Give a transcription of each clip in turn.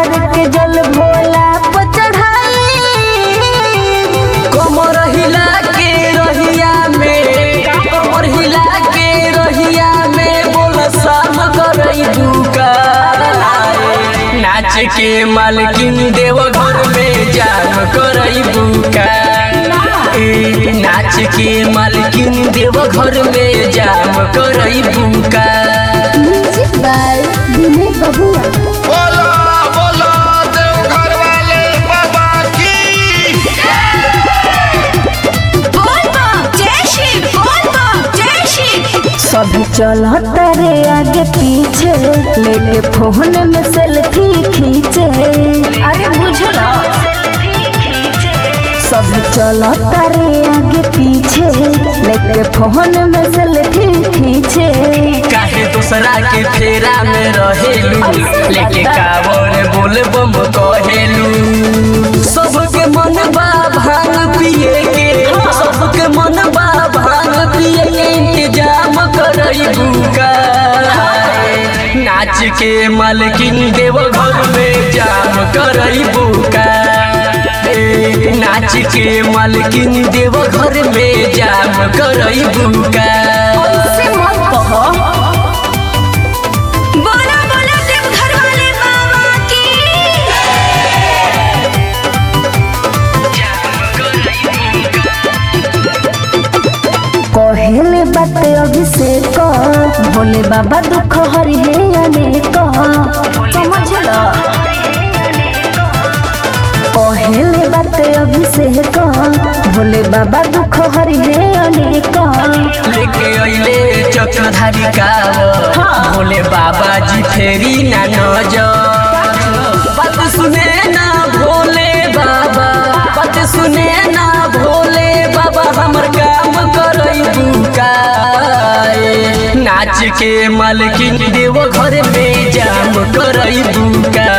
भर के जल भोला पर चढ़ाई कमर हिला के रहिया में कमर हिला के रहिया में बोल शाम करई बुका नाच के मालकिन देव घर में जाम करई बुका ए, नाच के मालकिन देव घर में जाम करई बुका म्यूजिक बाय विनय बबुआ बोलो बोलो देवघर वाले बाबा की सब चलता रे आगे पीछे लेके फोन में सेल्फी खींचे अरे बुझला सब चलता रे आगे पीछे लेके फोन में सेल्फी खींचे काहे दूसरा के फेरा में रहेलू लेके कावर बोल बम कहेलू सबके मन बा भांग पिए के सबके मन बा भांग पिए के इंतजाम करई बुका नाच के मालकिन देव घर में जाम करई बुका ए, नाच के मालकिन देव घर में जाम करई बुका से मत कहो बोला बोला देवघर वाले बाबा की कहले बात अभिषेक भोले बाबा दुख हरि हे अनेक समझला कहले बात अभिषेक भोले बाबा दुख हरि हे अनेक लेके अइले चक्रधारी काव भोले बाबा जी फेरी ना नजर बात सुने ना भोले बाबा बात सुने ना भोले बाबा हमर काम करई बुकाए नाच के मालकिन देव घर में जाम करई बुका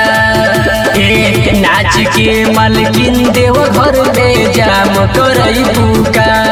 ए नाच के मालकिन देव घर में जाम करई बुका